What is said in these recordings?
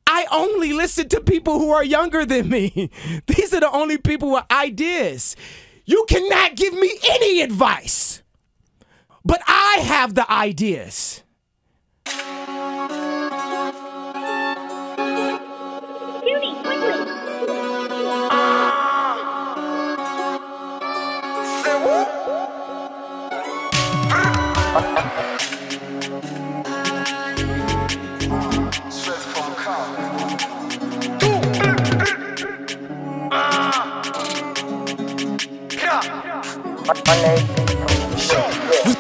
I only listen to people who are younger than me. These are the only people with ideas. You cannot give me any advice, but I have the ideas. Judy, quickly.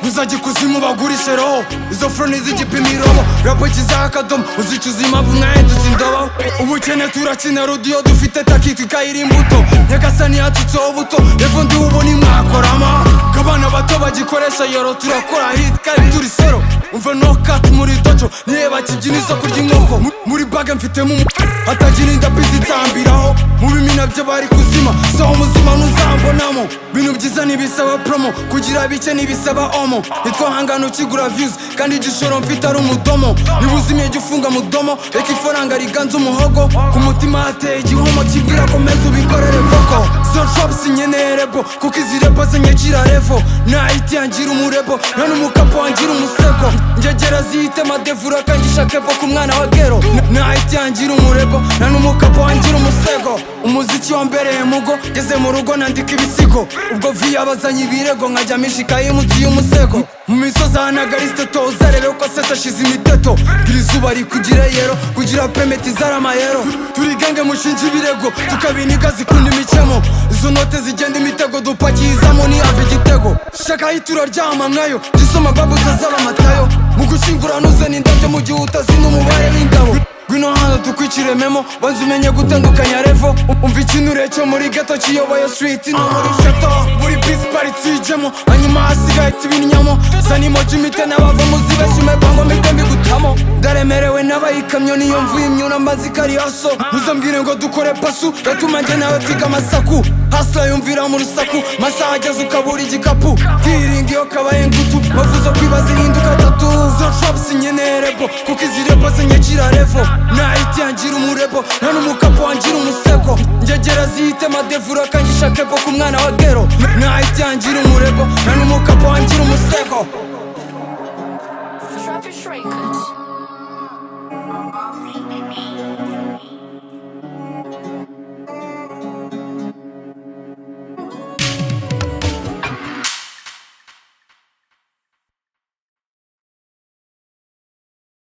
uzajya ikuzimu bagurishe roho izo furoni z'igipimiro rapo kizaha akadomo uzicuza impamvu mwahindutse indobo ubukene turakina rodiyo dufite takiti ikayira imbuto nyagasani yatutseho buto revo ndi ubuni mwakorama k'abana bato bagikoresha yoro turakora hiti kandi turi sero umva no kati muri dojo nireba kibyina isoko ry'inkoko Mu- muri bage mfitemo umu hatagira indabizi nzambiraho mu bimina byo bari kuzima sawa umuzima ntuzambonamo bintu byiza ntibisaba promo kugira bike ntibisaba omo nitwo hangano ukigura views kandi igishoro mfite ari umudomo niba uzimye jya ufunga mudomo reka ifaranga riganza umuhogo ku mutima hateye igihomo kibwira komeza ubikorere voko zorfabs nyenerebo kuko izi repo zinyakira revo nahiti yangira umurebo nta n'umukapo wangira umusego njegera zihite madevura kangisha kepo ku mwana wa gero Na- nahiti yangira umurebo nta n'umukapo wangira umusego umuziki wambereye mugo ngeze mu rugo nandika ibisigo ubwo vi yabazanye ibirego nkajya mishikaye munsi y'umusego mu misozi ahanagariste toza rebe ko se tashize imiteto gira izuba rikugira yero kugira pemeti zaramayero turi gange mushinja ibirego tukabiniga zikunda imikemo izo note zigenda imitego dupakiyizamo niyava igitego shaka aho turaryama mwayo gisoma babu utazaba amatayo mu gushyingura nuzana indabyo mu gihe utazina umubare w'indabo ngwino hano tukwicirememo banza umenye gutandukanya revo umva ikinure cyo muri gato kiyoboye street no muri shato buri bisi paritsi ijemo hanyuma hasigaye tibinyamo zanimo jimite n'abavamo zibeshyume bango mite mbigutamo ndaremerewe n'abayikamyo niyo mvuye imyuna mbazi kariyaso ntuzambwire ngo dukore pasu gatuma njye nawe twiga amasaku hasila yumvira mu rusaku masaha ageze ukabura igikapu bwiringa iyo kabaye ngutu bavuze ko iba zihinduka tatu zo shops nyenerebo kuko izi rebo zinyakira revo nahiti yangira umurebo nta n'umukapo wangira umusego njegera zihite madevura kangisha kepo ku mwana wa gero nahiti yangira umurebo nta n'umukapo wangira umusego Trapper Shrinkers.